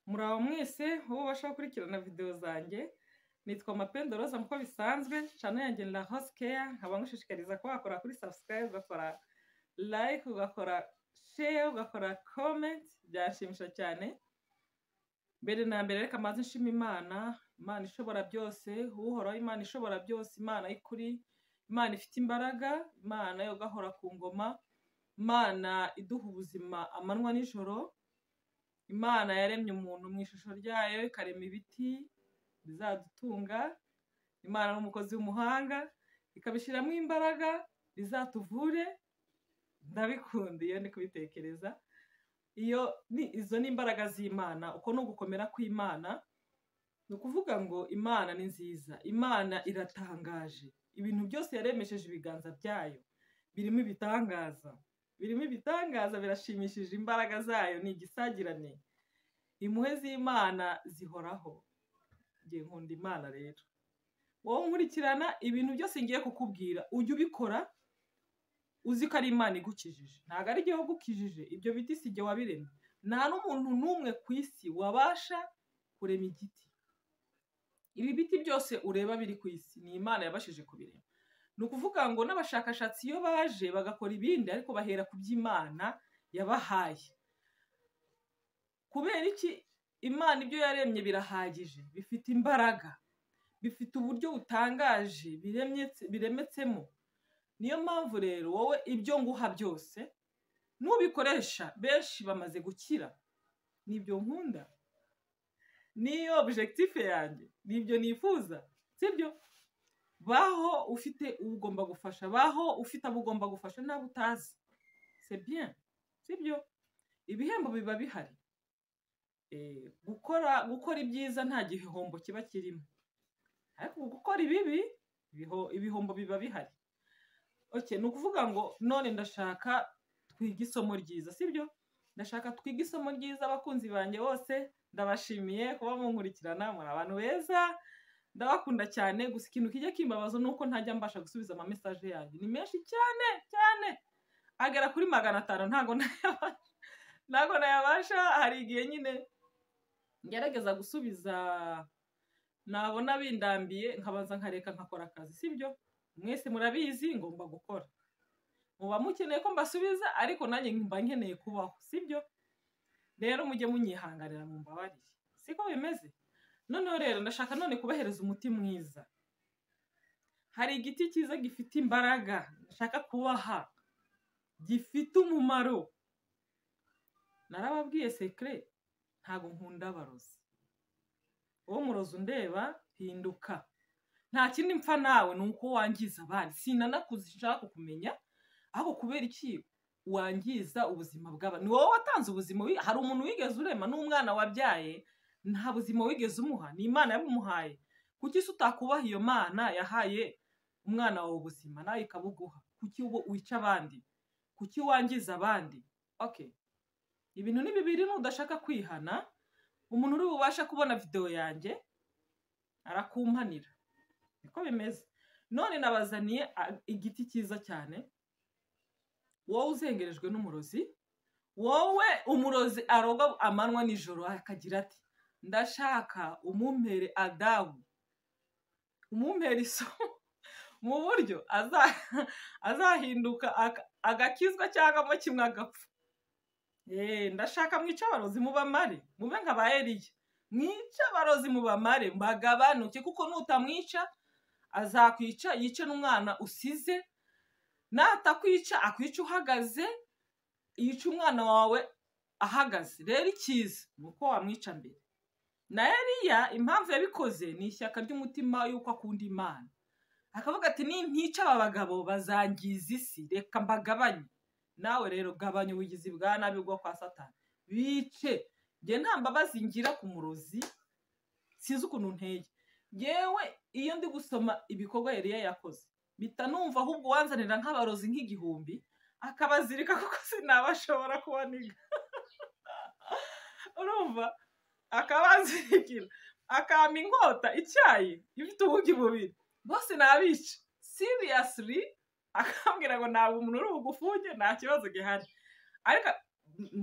Muraho mwese ubasha gukurikirana videwo zanjye, nitwa Mapendo Rose nk'uko bisanzwe, channel yanjye ni La Rose Care, nkaba ngushishikariza kuba wakora kuri subscribe, ugakora like, ugakora share, ugakora comment, byanshimisha cyane. Mbere na mbere reka mbanze nshima Imana, Imana ishobora byose, uhoraho Imana ishobora byose, Imana y'ukuri, Imana ifite imbaraga, Imana yo gahora ku ngoma, Imana iduha ubuzima amanywa n'ijoro, Imana yaremye umuntu mu ishusho ryayo ikarema ibiti bizadutunga, Imana ni umukozi w'umuhanga ikabishyiramo imbaraga bizatuvure, ndabikunda iyo ndi kubitekereza, iyo ni izo ni imbaraga z'Imana, uko ni ugukomera kw'Imana, ni ukuvuga ngo Imana ni nziza, Imana iratangaje, ibintu byose yaremesheje ibiganza byayo, birimo ibitangaza birimo ibitangaza birashimishije imbaraga zayo ni igisagirane impuhwe z'imana zihoraho ngiye nkunda imana rero wowe nkurikirana ibintu byose ngiye kukubwira ujye ubikora uzi ko ari imana igukijije ntabwo ari igihe wagukijije ibyo biti si igihe wabiremye nta n'umuntu n'umwe ku isi wabasha kurema igiti ibi biti byose ureba biri ku isi ni imana yabashije kubirema ni ukuvuga ngo n'abashakashatsi iyo baje bagakora ibindi ariko bahera ku by'imana yabahaye kubera iki imana ibyo yaremye birahagije bifite imbaraga bifite uburyo butangaje biremyetse- biremetsemo niyo mpamvu rero wowe ibyo nguha byose n'ubikoresha benshi bamaze gukira nibyo nkunda niyo objectif yanjye nibyo nifuza sibyo baho ufite uwo ugomba gufasha baho ufite abo ugomba gufasha n'abo utazi c'est bien sibyo ibihembo biba bihari Eh, gukora gukora ibyiza nta gihombo kiba kirimo ariko gukora ibibi ibiho- ibihombo biba bihari okay ni ukuvuga ngo none ndashaka twige isomo ryiza sibyo ndashaka twige isomo ryiza abakunzi banjye bose ndabashimiye kuba munkurikirana muri abantu beza ndabakunda cyane gusa ikintu kijya kimbabaza ni uko ntajya mbasha gusubiza ama message yanyu ni menshi cyane cyane agera kuri magana atanu ntago nayabasha ntago nayabasha hari igihe nyine ngerageza gusubiza nabona bindambiye nkabanza nkareka nkakora akazi sibyo mwese murabizi ngomba gukora muba mukeneye ko mbasubiza ariko nanjye mba nkeneye kubaho sibyo rero mujye munyihanganira mumbabarire siko bimeze noneho rero ndashaka none kubahereza umuti mwiza hari igiti cyiza gifite imbaraga ndashaka kubaha gifite umumaro narababwiye sekire ntabwo nkunda abarozi wowe murozi undeba hinduka nta kindi mpfa nawe ni uko wangiza abandi sinanakuzi nshaka kukumenya ahubwo kubera iki wangiza ubuzima bw'aba ni wowe watanze ubuzima wi- hari umuntu wigeze urema n'umwana wabyaye nta buzima wigeze umuha ni imana yabumuhaye kuki se utakubaha iyo mana yahaye umwana wawe ubuzima nawe ikabuguha kuki wo- wica abandi kuki wangiza abandi okay ibintu ni bibiri nudashaka kwihana umuntu uri bubasha kubona videwo yanjye arakumpanira niko bimeze none nabazaniye a- igiti cyiza cyane wowe uzengerejwe n'umurozi wowe umurozi aroga amanywa nijoro akagira ati ndashaka umumpere adabu umumpere isomo mu buryo aza- azahinduka aka- agakizwa cyangwa mo kimwe agapfa Eh, ndashaka mwice abarozi mubamare mube nka ba eliya mwice abarozi mubamare mbagabanuke kuko nutamwica azakwica yice n'umwana usize natakwica akwica uhagaze yica umwana wawe ahagaze rero icyiza ni uko wamwica mbere na Eliya impamvu yabikoze ni ishyaka ry'umutima y'uko akunda imana akavuga ati nintica aba bagabo bazangiza isi reka mbagabanye nawe rero gabanya ubugizi bwa nabi bwo kwa satani bice njye nta mbabazi ngira ku murozi sinzi ukuntu nteye yewe iyo ndi gusoma ibikorwa Eliya yakoze bita numva ahubwo wanzanira nk'abarozi nk'igihumbi akabazirika kuko sinabashobora kuba niga urumva akabanzirikira akampa inkota icyayi ifite ubugi bubiri bose nabica seriously akambwira ngo ntabwo umuntu uri bugufunge nta kibazo gihari ariko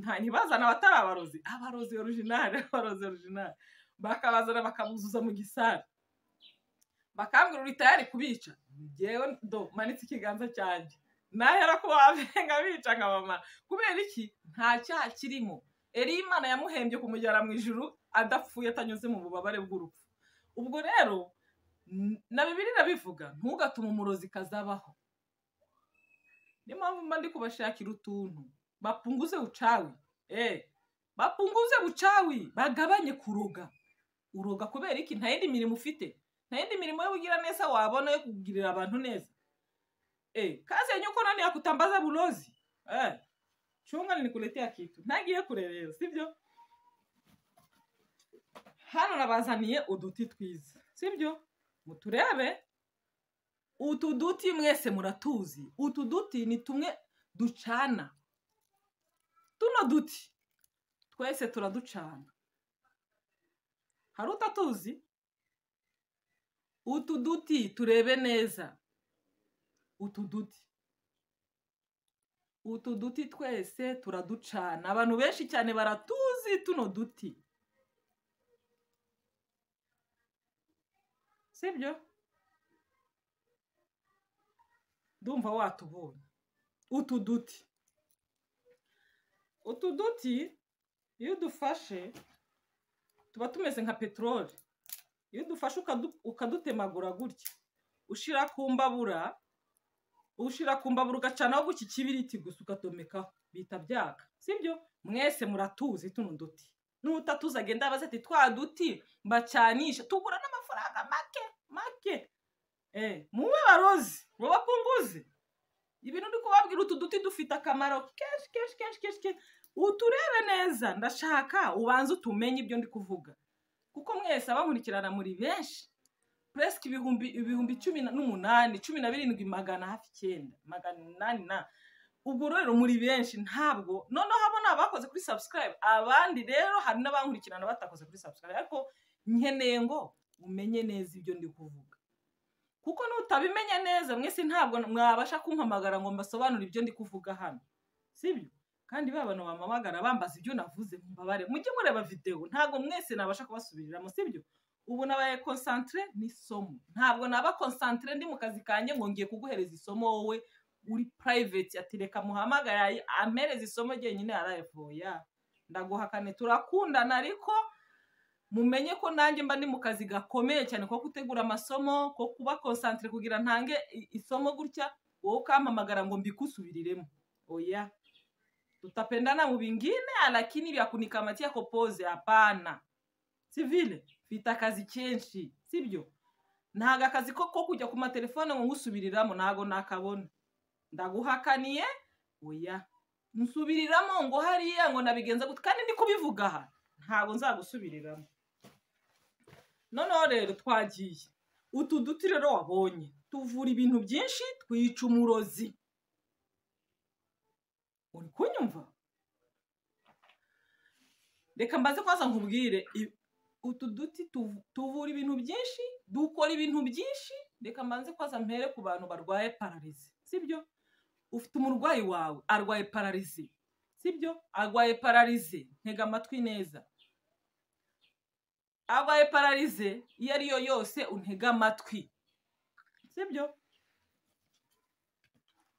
nta ntibazana abatari abarozi abarozi orijinali abarozi orijinali bakabazana bakabuzuza mu gisare bakambwira uri tayari kubica ngewe do manitse ikiganza cyanjye nahera ko wabenga bica nka mama kubera iki nta cyaha kirimo eri imana yamuhembye kumujyana mu ijuru adapfuye atanyuze mu bubabare bw'urupfu ubwo rero na bibiri irabivuga ntugatuma umurozi kazabaho niyo mpamvu mba ndi kubashakira utuntu bapunguze ucawi eee bapunguze ucawi bagabanye kuroga uroga kubera iki nta yindi mirimo ufite nta yindi mirimo y'ubugira neza wabona yo kugirira abantu neza eee kazi yenye uko nani yakutambaza burozi eee chunga nikuletea kitu ntagiye kure rero sibyo hano nabazaniye uduti twiza sibyo muturebe utu duti mwese muratuzi utu duti ni tumwe ducana tuno duti twese turaducana hari utatuzi utu duti turebe neza utu duti utu duti twese turaducana abantu benshi cyane baratuzi tuno duti sibyo ndumva watubonye utu duti utu duti iyo udufashe tuba tumeze nka peteroli iyo udufashe ukadutemagura gutya ushyira ku mbabura ushyira ku mbabura ugacanaho gutya ikibiriti gusa ukadomekaho bita byaka sibyo mwese muratuzi tuno duti n'utatuzi agenda abaza ati twa duti bacanisha tugura n'amafaranga make make muwe barozi babapunguze ibintu uri kubabwira utu duti dufite akamaro kenshi kenshi kenshi kenshi uturebe neza ndashaka ubanze utumenye ibyo ndi kuvuga kuko mwese abakurikirana muri benshi puresike ibihumbi ibihumbi cumi n'umunani cumi na birindwi magana hafi icyenda magana inani na ubwo rero muri benshi ntabwo noneho abo ni abakoze kuri sabusikarayibu abandi rero hari n'abankurikirana batakoze kuri sabusikarayibu ariko nkeneye ngo umenye neza ibyo ndi kuvuga kuko nutabimenye neza mwese ntabwo mwabasha kumpamagara ngo mbasobanure ibyo ndi kuvuga hano sibyo kandi ba bantu bampamagara bambaza ibyo navuze mbabare mujye mureba videwo ntabwo mwese nabasha kubasubiriramo sibyo ubu nabaye konsantire n'isomo ntabwo naba konsantire ndi mu kazi kanjye ngo ngiye kuguhereza isomo wowe uri purayiveti atireka muhamagaraye amereza isomo ryenyine yarayivuya ndaguhakane turakundana ariko mumenye ko nanjye mba ndi mu kazi gakomeye cyane ko gutegura amasomo ko kuba konsantire kugira ntange isomo gutya wowe ukampamagara ngo mbikusubiriremo oya tutapendana mu bingine lakini vya kunikamatia kopoze hapana sivile mfite akazi kenshi sibyo ntago akazi ko ko kujya ku matelefone ngo ngusubiriramo ntago nakabona ndaguhakaniye oya nsubiriramo ngo hariya ngo nabigenza gutya kandi ndi kubivuga aha ntabwo nzagusubiriramo noneho rero twagiye utu duti rero wabonye tuvura ibintu byinshi twica umurozi uri kunyumva reka mbaze kubaza nkubwire utu duti tuvura ibintu byinshi dukora ibintu byinshi reka mbanze kubaza mpere ku bantu barwaye pararizi sibyo ufite umurwayi wawe arwaye pararizi sibyo arwaye pararize ntega amatwi neza arwaye pararize iyo ari yo yose untega amatwi sibyo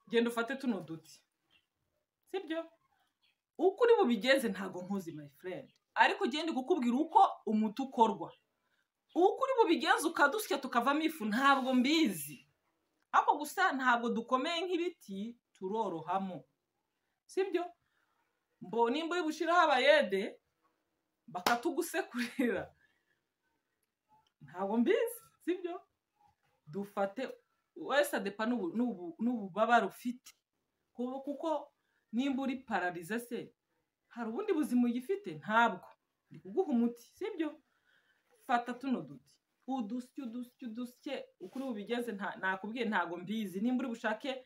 genda ufate tuno duti sibyo uko uri bubigenze ntabwo nkuzi my friend ariko ugenda kukubwira uko umuti ukorwa uko uri bubigenze ukadusya tukavamo ifu ntabwo mbizi ariko gusa ntabwo dukomeye nk'ibiti turorohamo sibyo mbo nimba uri bushyiraho abayede bakatugusekurira ntabwo mbizi sibyo dufate wese adepa n'ububabare ufite kuko nimba uri pararize se hari ubundi buzima ugifite ntabwo ndi kuguha umuti sibyo fata tuno duti udusye udusye udusye uko uri bubigeze nakubwiye ntabwo mbizi nimba uri bushake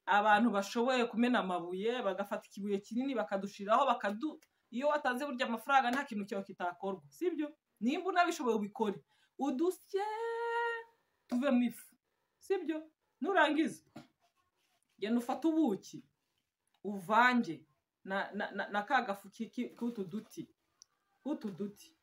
abantu bashoboye kumena amabuye bagafata ikibuye kinini bakadushiraho bakadu iyo watanze burya amafaranga nta kintu cyawe kitakorwa sibyo nimba unabishoboye ubikore udusye tuvemo ifu sibyo nurangiza genda ufate ubuki uvange na na- na- na ka gafu ki- ki- k'utu duti k'utu duti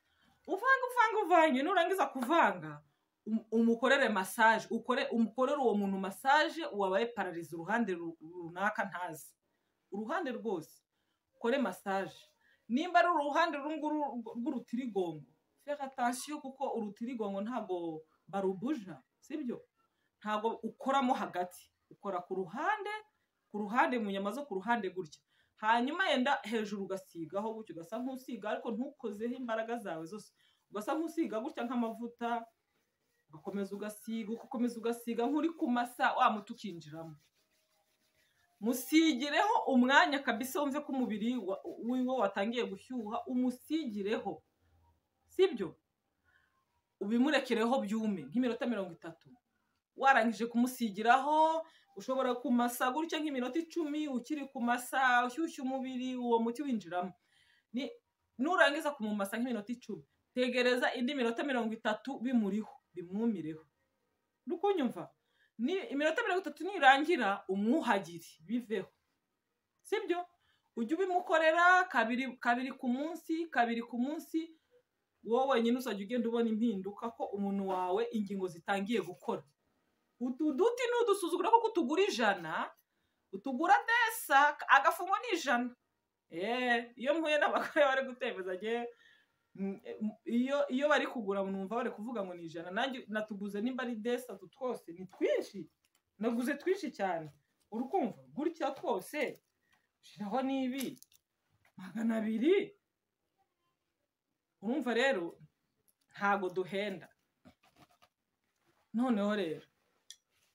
uvanga uvanga uvanye nurangiza kuvanga um- umukorere massage ukore umukorere uwo muntu massage wabaye pararize uruhande ru- runaka ntazi uruhande rwose ukore massage nimba ari uruhande uru nguru rw- rw'urutirigongo fera attention kuko urutirigongo ntabwo barubuja sibyo ntabwo ukoramo hagati ukora ku ruhande ku ruhande mu nyama zo ku ruhande gutya hanyuma yenda hejuru ugasigaho gutya ugasa nk'usiga ariko ntukozeho imbaraga zawe zose ugasa nk'usiga gutya nk'amavuta ugakomeza ugasiga ugakomeza ugasiga nk'uri ku masa wa muti ukinjiramo musigireho umwanya kabisa wumve ko umubiri wa- wiwe watangiye gushyuha umusigireho sibyo ubimurekereho byume nk'iminota mirongo itatu warangije kumusigiraho ushobora kumasa gutya nk'iminota icumi ukiri kumasa ushyushya umubiri uwo muti winjiramo Ni- nurangiza kumumasa nk'iminota icumi tegereza indi minota mirongo itatu bimuriho bimwumireho uri kunyumva Ni- iminota mirongo itatu nirangira umwuhagire biveho sibyo ujye ubimukorera kabiri kabiri ku munsi kabiri ku munsi wowe wenyine uzajya ugenda ubona impinduka ko umuntu wawe ingingo zitangiye gukora utu duti nudusuzugura kuko utugura ijana utugura desa agafungo ni ijana Eh, iyo mpuye n'abagore bari gutemeza njye mm, eh, m- iyo iyo bari kugura numva bari kuvuga ngo ni ijana nanjye natuguze nimba ari desa tu twose ni twinshi naguze twinshi cyane uri kumva gutya twose shiraho n'ibi magana abiri urumva rero ntago duhenda noneho rero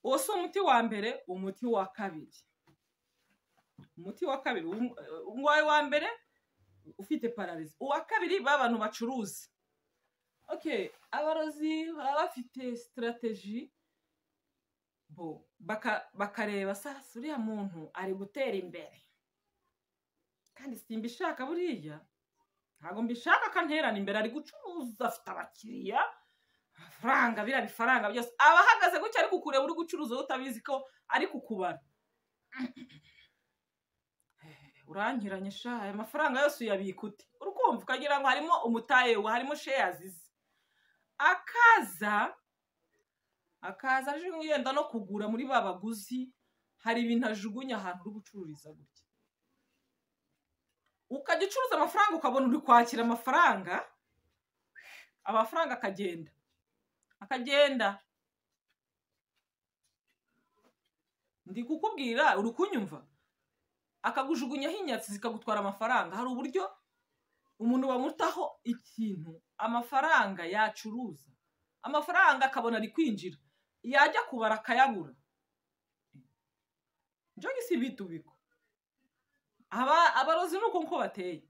uwo si umuti wa mbere umuti wa kabiri umuti wa kabiri um- eh, uwawe wa mbere ufite pararizi uwa kabiri ba bantu bacuruza okay abarozi baba bafite sitarateji bo baka- bakareba sasa uriya muntu ari gutera imbere kandi simbishaka buriya ntabwo mbishaka akanterana imbere ari gucuruza afite abakiriya amafaranga biriya bifaranga byose aba ahagaze gutya ari kukureba uri gucuruza wowe utabizi ko ari kukubara urangiranye sha aya mafaranga yose uyabika ute urukumva ukagira ngo harimo umutaye we harimo sheyazi ze akaza akaza aje yenda no kugura muri ba baguzi hari ibintu ajugunya ahantu uri gucururiza gutya ukajya ucuruza amafaranga ukabona uri kwakira amafaranga amafaranga akagenda akagenda ndi kukubwira uri kunyumva akagujugunyaho inyatsi zikagutwara amafaranga hari uburyo umuntu bamutaho ikintu amafaranga yacuruza amafaranga akabona ari kwinjira yajya kubara akayabura njogi si bitubiko aba abarozi ni uko nko bateye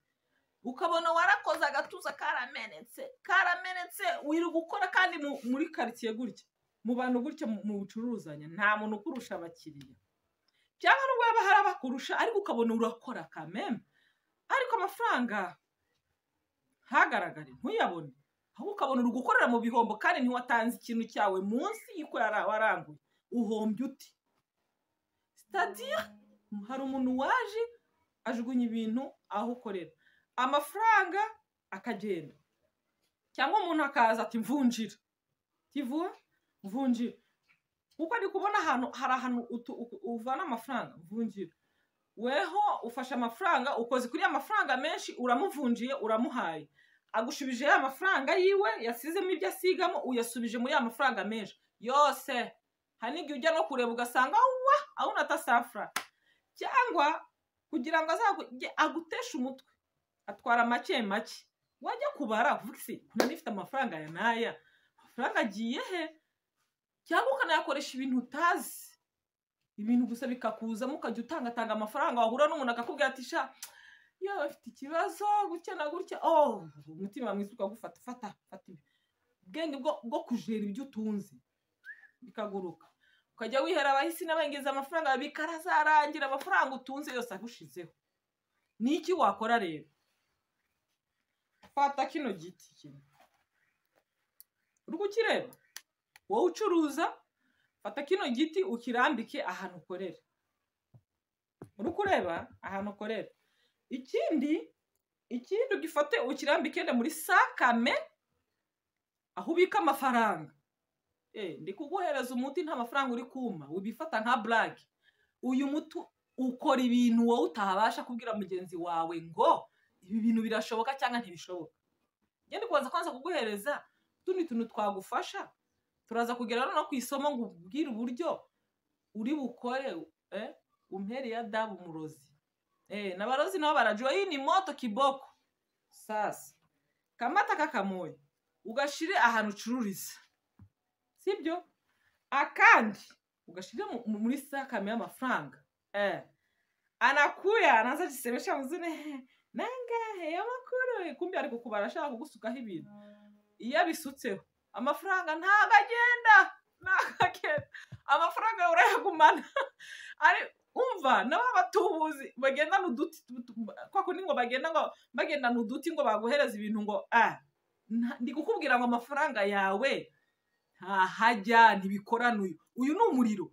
ukabona warakoze agatuza karamenetse karamenetse wiri gukora kandi mu- muri karitsiye gutya mu bantu gutya mu- mu bucuruzanya nta muntu ukurusha abakiriya cyangwa nubwo yaba hari abakurusha ariko ukabona urakora kameme ariko amafaranga ntagaragare ntuyabone ahubwo ukabona uri gukorera mu bihombo kandi ntiwatanze ikintu cyawe munsi y'uko yara- waranguye uhombye uti sitadiyo hari umuntu waje ajugunya ibintu aho ukorera amafaranga akagenda cyangwa umuntu akaza ati mvunjira kivuba mvunjira kuko ndi kubona ahantu hari ahantu utu- u- uvana amafaranga mvunjira weho ufashe amafaranga ukoze kuri ya mafaranga menshi uramuvunjiye uramuhaye agushubije ya mafaranga yiwe yasizemo ibyo asigamo uyasubije muri ya mafaranga menshi yose hari n'igihe ujya no kureba ugasanga wa aho natasafura cyangwa kugira ngo azajye aguteshe umutwe atwara make make wajya kubara uvuga isi nari ifite amafaranga aya n'aya amafaranga agiye he cyangwa ukanayakoresha ibintu utazi ibintu gusa bikakuzamo ukajya utangatanga amafaranga wahura n'umuntu akakubwira ati sha yewe afite ikibazo gutya na gutya oh umutima mwiza ukagufata fata fata ibi ubwenge bwo bwo kujera ibyo utunze bikaguruka ukajya wihera abahisi n'abengeza amafaranga bikarazarangira amafaranga utunze yose agushizeho ni iki wakora rero fata kino giti kino uri kukireba wowe ucuruza fata kino giti ukirambike ahantu ukorera uri kureba ahantu ukorera ikindi ikindi ugifate ukirambike na muri sakame aho ubika amafaranga Eh, ndi kuguhereza umuti nta mafaranga uri kuma ubifata nka burage uyu muti ukora ibintu wowe utabasha kubwira mugenzi wawe ngo ibi bintu birashoboka cyangwa ntibishoboka ngende kubanza kwanza kuguhereza utundi tuntu twagufasha turaza kugera no ku isomo ngo ubwire uburyo uri bukore eh, umperi ya dabu umurozi eh, na barozi nabo barajua hii ni moto kiboko sasa kamata kakamoya ugashire ahantu ucururiza sibyo akandi ugashire mu- mu- muri sakame y'amafaranga eh. anakuya anaanza kujisemesha mzuni nangahe y'amakuru kumbe ari kukubara ashaka kugusukaho ibintu iyo abisutseho amafaranga ntabwo agenda ntabwo agenda amafaranga urayagumana ari umva nabo abatubuzi bagendana uduti tu- tu- kwa kundi ngo bagenda ngo bagendana uduti ngo baguhereza ibintu ngo ah nta- ndi kukubwira ngo amafaranga yawe ntahajya ntibikorana uyu uyu ni umuriro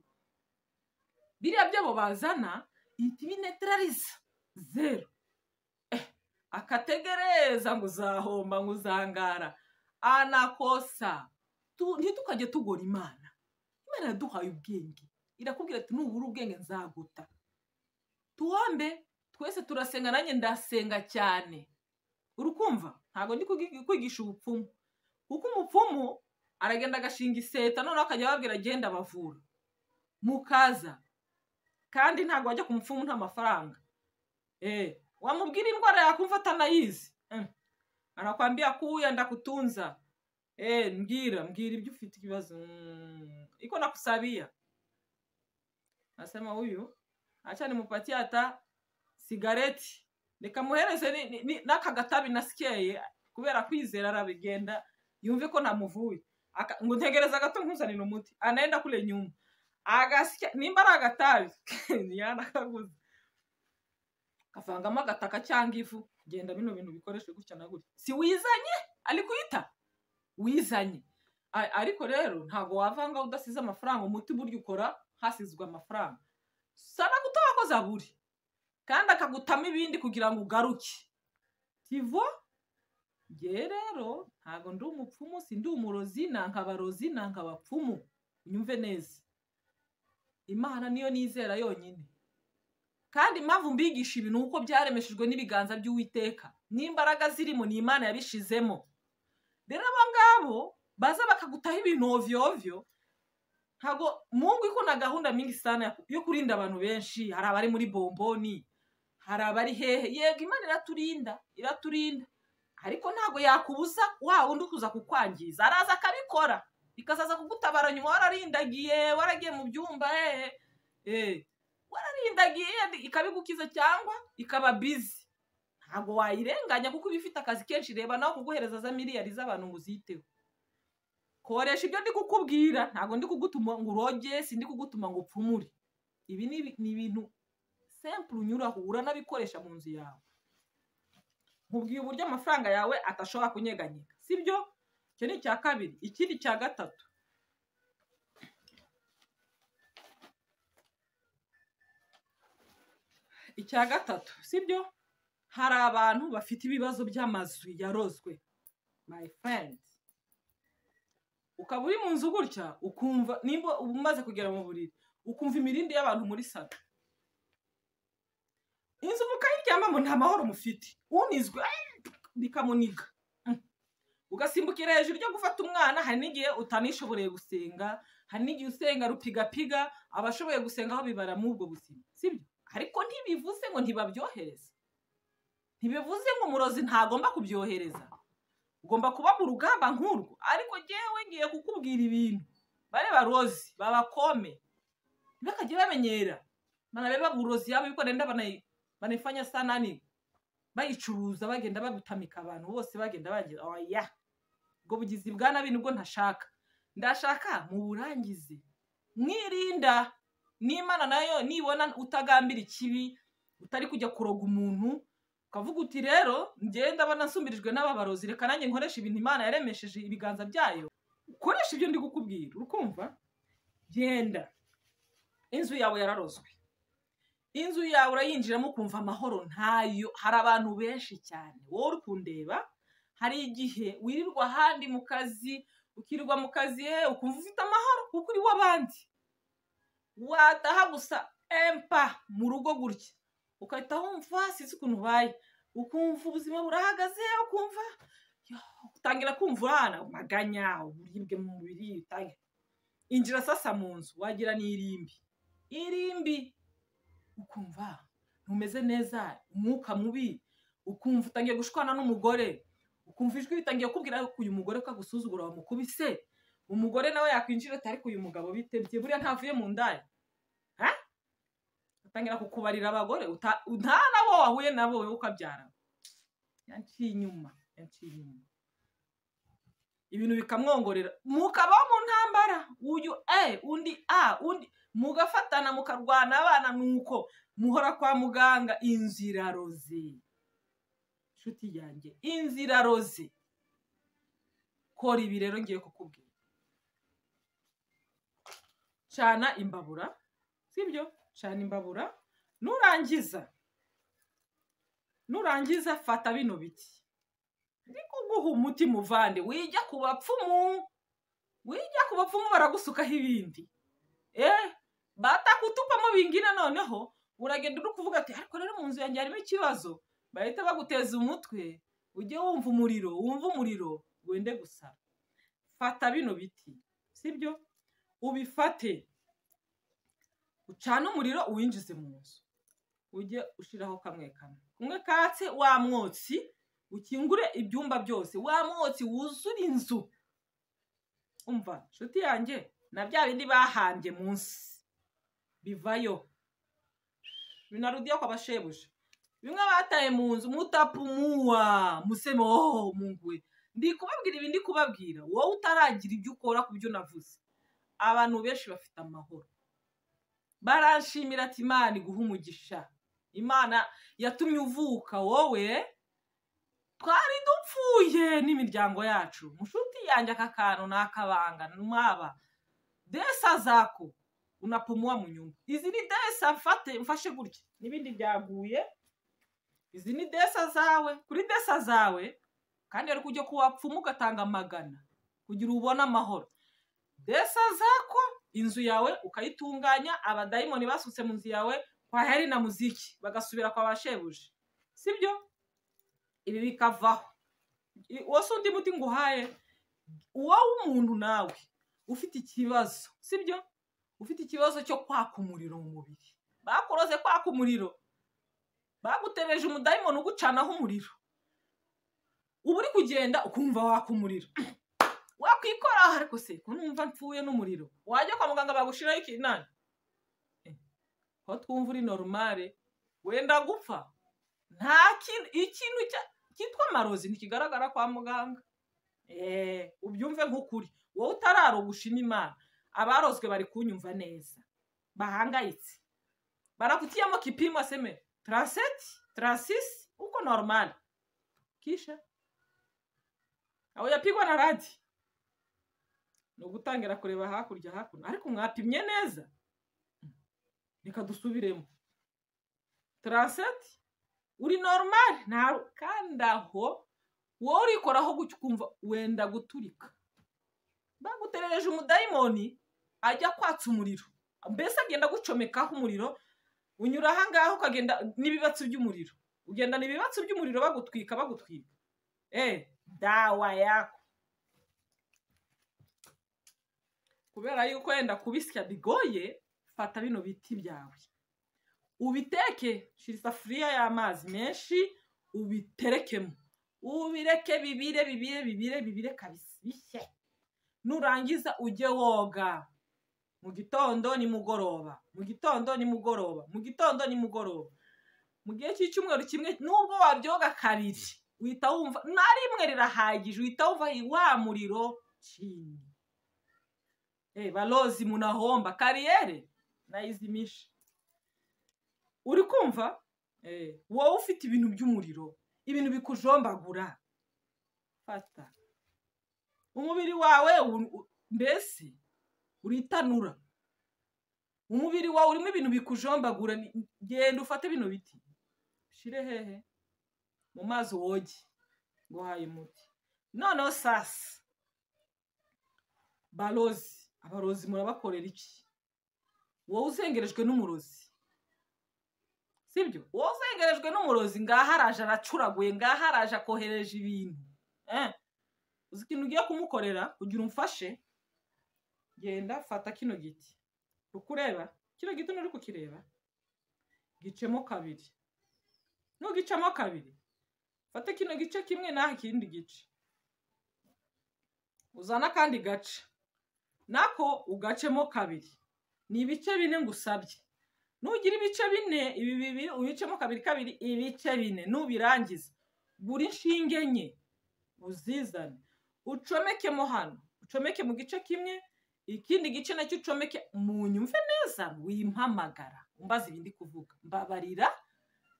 biriya byabo bazana ibineterariza zeru Eh, akategereza ngo uzahomba ngo uzangara anakosa Tu- ntitukajye tugora imana imana yaduhaye ubwenge irakubwira ati nubura ubwenge nzaguta tuwambe twese turasenga nanjye ndasenga cyane urukumva ntabwo ndi kugi- kwigisha ubupfumu kuko umupfumu aragenda agashinga iseta noneho akajya ababwira agenda abavura mukaza kandi ntabwo wajya ku mupfumu nta mafaranga eh wamubwira indwara yakumva atanayizi Mm. anakwambia kuya ndakutunza eh mbwira mbwira ibyo ufite ikibazo Mm, iko nakusabia nasema huyu acha nimupatie hata sigareti nikamuhereze ni- ni- ni- n'akagatabi nasikeye kubera kwizera arabigenda yumve ko namuvuye Aka- ngo ntegereza gato nkuzanire umuti anaenda kule nyuma agasya nimba ari agatabi yanakaguze kavangamo agataka cyangwa ivu genda bino bintu bikoreshwe gutya na gutya si wizanye ari kuyita wizanye A- ariko rero ntabwo wavanga udasize amafaranga umuti burya ukora hasizwe amafaranga sana gutabakoze aburi kandi akagutamo ibindi kugira ngo ugaruke tivo ngewe rero ntabwo ndi umupfumu si ndi umurozi nanga abarozi nanga abapfumu unyumve neza imana niyo nizera yonyine kandi impamvu mbigisha ibintu uko byaremeshejwe n'ibiganza by'uwiteka n'imbaraga zirimo ni imana yabishizemo rero abo ngabo baza bakagutaho ibintu ovyo ovyo ntabwo mungu iko na gahunda mingi sana ya- yo kurinda abantu benshi hari abari muri bomboni hari abari hehe yego imana iraturinda iraturinda ariko ntabwo yakubuza wa wundi kuza kukwangiza araza akabikora bikazaza kugutabara nyuma wararindagiye waragiye mu byumba hehe eh wararindagiye ikabigukiza cyangwa ikaba bizi ntabwo wayirenganya kuko iba ifite akazi kenshi reba nawe kuguhereza za miliyari z'abantu ngo uziteho koresha ibyo ndi kukubwira ntabwo ndi kugutuma ngo uroge si ndi kugutuma ngo upfumure ibi ni ibi- ni ibintu sempure unyuraho uranabikoresha mu nzu yawe nkubwiye uburyo amafaranga yawe atashobora kunyeganyega sibyo icyo ni icya kabiri ikindi cya gatatu icya gatatu sibyo hari abantu bafite ibibazo by'amazu yarozwe my friend ukaba uri mu nzu gutya ukumva nimba uba umaze kugera mu buriri ukumva imirindi y'abantu muri salo inzu mukayiryamamo nta mahoro mufite unizwe "Ai!" bikamuniga Mm. ugasimbukira hejuru yo gufata umwana hari n'igihe utanishoboreye gusenga hari n'igihe usenga rupigapiga abashoboye gusengaho bibara muri ubwo buzima sibyo ariko ntibivuze ngo ntibabyohereze ntibivuze ngo umurozi ntagomba kubyohereza ugomba kuba mu rugamba nk'urwo ariko jyewe ngiye kukubwira ibintu bare barozi babakome ntibakajye bamenyera banabeba burozi yabo yuko nenda banayi- banaifanya sanani bayicuruza bagenda bagutamika abantu bose bagenda bagira oya ubwo bugizi bwa nabi nibwo ntashaka ndashaka mu burangizi mwirinda n'imana nayo nibona utagambira ikibi utari kujya kuroga umuntu ukavuga uti rero ngenda ndabona nsumirijwe n'ababarozi reka nanjye nkoresha ibintu imana yaremesheje ibiganza byayo ukoresha ibyo ndi kukubwira uri kumva genda inzu yawe yararozwe inzu yawe urayinjiramo ukumva amahoro ntayo hari abantu benshi cyane wowe uri kundeba hari igihe wirirwa ahandi mu kazi ukirirwa mu kazi he ukumva ufite amahoro kuko uri w'abandi wataha gusa empa mu rugo gutya ugahita wumva sinzi ukuntu ubaye ukumva ubuzima burahagaze ukumva utangira kumva urahana maganya uburibwe mu mubiri utangira injira sasa mu nzu wagira n'irimbi irimbi ukumva ntumeze neza umwuka mubi ukumva utangiye gushwana n'umugore ukumva ijwi ritangiye kubwira ko uyu mugore ko agusuzugura wamukubise umugore nawe yakwinjira ati ariko uyu mugabo bitebye buriya ntavuye mu ndaya utangira kukubarira abagore nta nabo wahuye nabo wowe ukabyara yaciye inyuma yaciye inyuma ibintu bikamwongorera mukabaho mu ntambara uyu e undi a undi mugafatana mukarwana abana nuko muhora kwa muganga inziraroze inshuti yanjye inziraroze kora ibi rero ngiye kukubwira cana imbabura sibyo cana imbabura nurangiza nurangiza fata bino biti ndi kuguha umuti muvande wijya ku bapfumu wijya ku bapfumu baragusukaho ibindi eh batakutupamo bingina noneho uragenda uri kuvuga ati ariko rero mu nzu yanjye harimo ikibazo bahita baguteza umutwe ujye wumva umuriro wumva umuriro wende gusara fata bino biti sibyo ubifate ucana umuriro uwinjize mu nzu ujye ushyiraho kamwe kamwe kumwe katse wa mwotsi ukingure ibyumba byose wa mwotsi wuzure inzu umva inshuti yanjye na bya bindi bahambye munsi bivayo binarudiyo kwa bashebuja bimwe bataye mu nzu mutapumuwa museme wowe mungwe ndi kubabwira ibi ndi kubabwira wowe utaragira ibyo ukora ku byo navuze abantu benshi bafite amahoro barashimira ati imana iguha umugisha imana yatumye uvuka wowe twari dupfuye n'imiryango yacu mushuti yanjye aka kantu ni akabanga mwaba desa zako unapumuwa mu nyungu izi ni desa mfate mfashe gutya n'ibindi byaguye izi ni desa zawe kuri desa zawe kandi ariko ujya kuwapfuma ugatanga amagana kugira ubone amahoro desa zako inzu yawe ukayitunganya abadayimoni basutse mu nzu yawe kwa heri na muziki bagasubira kwa bashebuja sibyo ibi bikavaho wose undi muti nguhaye uwo w'umuntu nawe ufite ikibazo sibyo ufite ikibazo cyo kwaka umuriro mu mubiri bakuroze kwaka umuriro bagutereje umudayimoni ugucanaho umuriro uba uri kugenda ukumva waka umuriro wakwikora ariko se ko numva mpfuye n'umuriro wajya kwa muganga bagushiraho ikinani aho twumva uri norumare wenda gupfa nta kintu ikintu cyitwa amarozi ntikigaragara kwa muganga ubyumve nk'ukuri wowe utararogusha imana abarozwe bari kunyumva neza bahangayitse barakutiyemo kipimo aseme taranseti taransisi uko norumare kisha aho yapigwa na radi ni ugutangira kureba hakurya hakuno ariko mwapimye neza reka dusubiremo taranseti uri normal kandi aho wowe urikoraho gutya ukumva wenda guturika baguterereje umudayimoni ajya kwatsa umuriro mbese agenda agucomekaho umuriro unyura aha ngaha ukagenda n'ibibatsi by'umuriro ugendana ibibatsi by'umuriro bagutwika bagutwika eee dawa yako kubera yuko wenda kubisya bigoye fata bino biti byawe ubiteke shira isafuriya y'amazi menshi ubiterekemo ubireke bibire bibire bibire bibire kabisa bishye nurangiza ujye woga mu gitondo nimugoroba mu gitondo nimugoroba mu gitondo nimugoroba mu gihe cy'icyumweru kimwe nubwo wabyoga kabiri uhita wumva na rimwe rirahagije uhita wumva wa muriro cini balozi munahomba kariyeri nayizimisha uri kumva wowe ufite ibintu by'umuriro ibintu bikujombagura fata umubiri wawe mbese uritanura umubiri wawe urimo ibintu bikujombagura ni- genda ufate bino biti ushyire hehe mu mazi woge ngo uhaye umuti noneho sasa barozi abarozi murabakorera iki wowe uzengerejwe n'umurozi sibyo wowe uzengerejwe n'umurozi ngaha araje aracuraguye ngaha araje akohereje ibintu eh uzi ikintu ugiye kumukorera kugira umfashe genda fata kino giti ukureba kino giti nturi kukireba gicemo kabiri nugicamo kabiri fate kino gice kimwe n'aho ikindi gice uzane akandi gace nako ugacemo kabiri ni ibice bine ngusabye nugira ibice bine ibi bibiri ubicemo kabiri kabiri ibice bine nubirangiza gura inshinge enye uzizane ucomekemo hano ucomeke mu gice kimwe ikindi gice nacyo ucomeke mu nyumve neza wimpamagara umbaza ibindi kuvuga mbabarira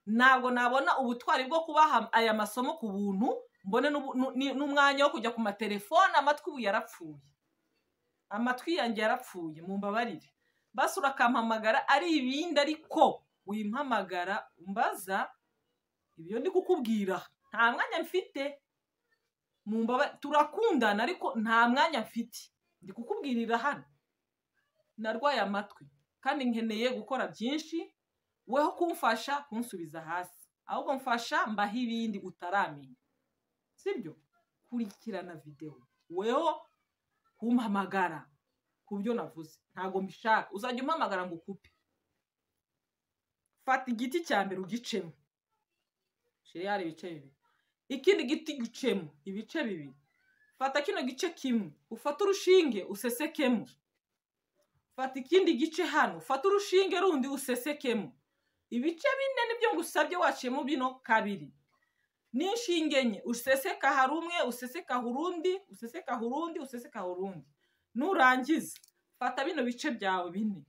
ntabwo nabona ubutwari bwo kubaha aya masomo ku buntu mbone n'ubu- nu- ni- n'umwanya wo kujya ku matelefone amatwi ubu yarapfuye amatwi yanjye yarapfuye mumbabarire basura akampamagara ari ibindi ariko wimpamagara umbaza ibyo ndi kukubwira nta mwanya mfite mumbaba turakundana ariko nta mwanya mfite ndi kukubwirira hano narwaye amatwi kandi nkeneye gukora byinshi weho kumfasha kunsubiza hasi ahubwo mfasha mbaho ibindi utaramenya sibyo kurikirana videwo weho kumpamagara ku byo navuze ntabwo mbishaka uzajya umpamagara ngo ukupe fata igiti cya mbere ugicemo sheri hari ibice bibiri ikindi giti gicemo ibice bibiri fata kino gice kimwe ufate urushinge usesekemo fata ikindi gice hano fata urushinge rundi usesekemo ibice bine nibyo ngusabye waciyemo bino kabiri n'inshinge enye useseka hari umwe useseka urundi useseka urundi useseka urundi nurangiza fata bino bice byawe bine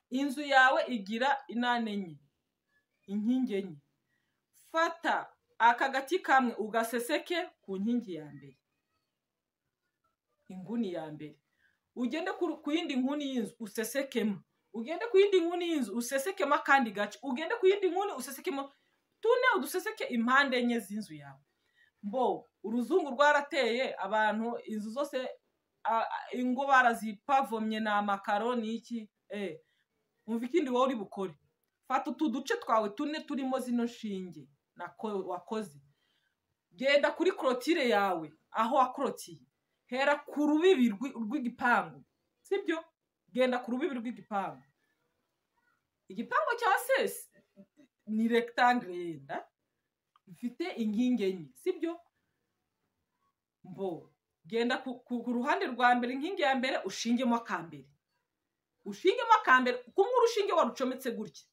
inzu yawe igira inane enye inkingi enye fata aka gati kamwe ugaseseke ku nkingi ya mbere inguni ya mbere ugende ku ku yindi nguni y'inzu usesekemo ugende ku yindi nguni y'inzu usesekemo akandi gace ugende ku yindi nguni usesekemo tune uduseseke impande enye z'inzu yawe mbo uruzungu rwarateye abantu inzu zose a- a- ingo barazipavomye ni amakaro ni iki eh umva ikindi wowe uri bukore fata utu duce twawe tune turimo zino nshinge nako wakoze genda kuri korotire yawe aho wakorotiye hera ku rubibi rw'i- rw'igipangu sibyo genda ku rubibi rw'igipangu igipangu cya sesi ni rectangle yenda mfite inkingi enye sibyo mbo genda ku, ku, ku ruhande rwa mbere inkingi ya mbere ushingemo akambere ushingemo akambere kumwe urushinge warucometse gutya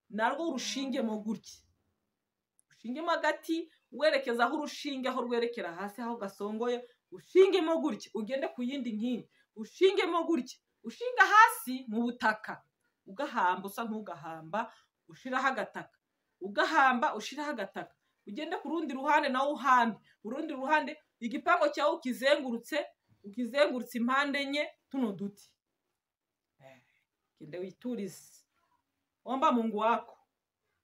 narwo urushingemo gutya ushingemo agati werekeza aho urushinge aho rwerekera hasi aho gasongoye ushingemo gutya ugende ku yindi nkingi ushingemo gutya ushinga hasi mu butaka ugahamba usa nk'ugahamba ushiraho agataka ugahamba ushiraho agataka ugende ku rundi ruhande nawe uhambe urundi ruhande igipangu cyawe ukizengurutse ukizengurutse impande enye tuno duti Eh, genda witurize omba mungu wako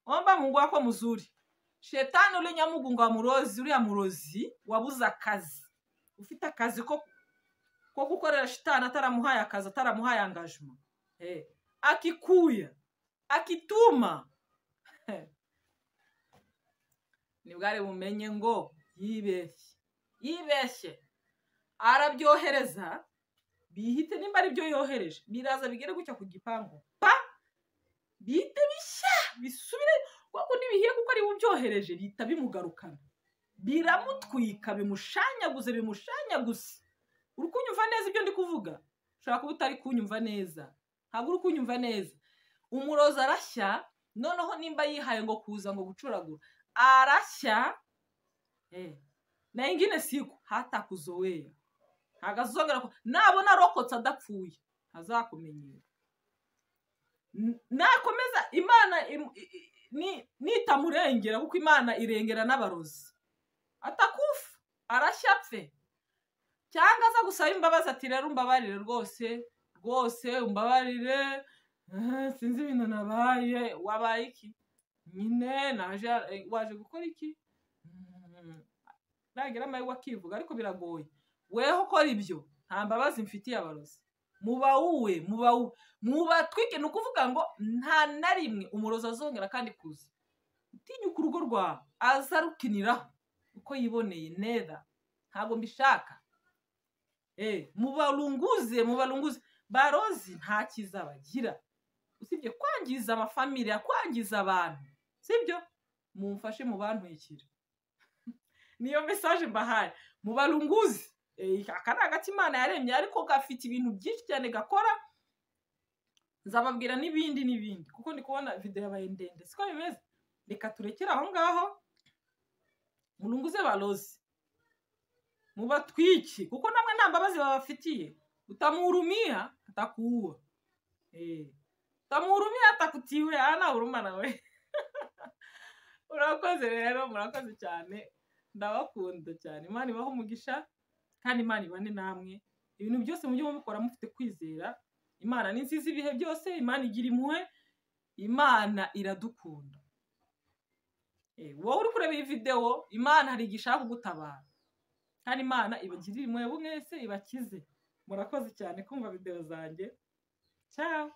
omba mungu wako muzuri shetani ule nyamugunga wa murozi uriya murozi wabuze akazi ufite akazi ko ko gukorera shitani ataramuhaye akazi ataramuhaye angajima Eh, akikuya akituma Heh. nibwari bumenye ngo yibeshye yibeshye arabyohereza bihite nimba ari byo yohereje biraza bigere gutya ku gipangu pa bihite bishya bisubire kuko ntibihiye kuko ari byohereje bihita bimugarukana biramutwika bimushanyaguze bimushanyaguze uri kunyumva neza ibyo ndi kuvuga ushobora kuba utari kunyumva neza ntabwo uri kunyumva neza umurozi arashya noneho nimba yihaye ngo kuza ngo gucuragura arashya eh, na ingine siku hatakuzoweya ntabwo azongera ku- nabona arokotse adapfuye ntazakumenyera N- nakomeza imana im- i- i- ni- nitamurengera kuko imana irengera n'abarozi atakufa arashya apfe cyangwa aza gusaba imbabazi ati rero umbabarire rwose rwose umbabarire Eh, sinzi ibintu nabaye wabaye iki nyine naje eh, waje gukora iki Mm, nagira amahirwe akivuga ariko biragoye weho ukora ibyo nta mbabazi mfitiye abarozi muba wowe muba wowe mubatwike ni ukuvuga ngo nta na rimwe umurozi azongera kandi kuza utinyuka urugo rwawe aza arukiniraho uko yiboneye neza ntabwo mbishaka Eh, mubarunguze mubarunguze barozi nta cyiza bagira usibye kwangiza amafamiliya kwangiza abantu sibyo mumfashe mu bantwikira niyo mesaje mbahaye mubarunguze Eh, aka ni agati imana yaremye ariko gafite ibintu byinshi cyane gakora nzababwira n'ibindi n'ibindi kuko ndi kubona videwo yabaye ndende siko bimeze reka turekere aho ngaho murunguze barozi mubatwiki kuko namwe nta mbabazi babafitiye utamuhurumia atakuua eh utamuhurumia atakutiwe ana huruma nawe urakoze rero murakoze cyane ndabakunda cyane imana ibaho umugisha kandi imana ibane namwe ibintu byose mujye mubikora mufite kwizera imana ni nziza ibihe byose imana igira impuhwe imana iradukunda Eh, wowe uri kureba iyi videwo imana hari igihe ishaka kugutabara kandi imana ibagirire impuhwe mwese ibakize murakoze cyane kumva videwo zanjye cyao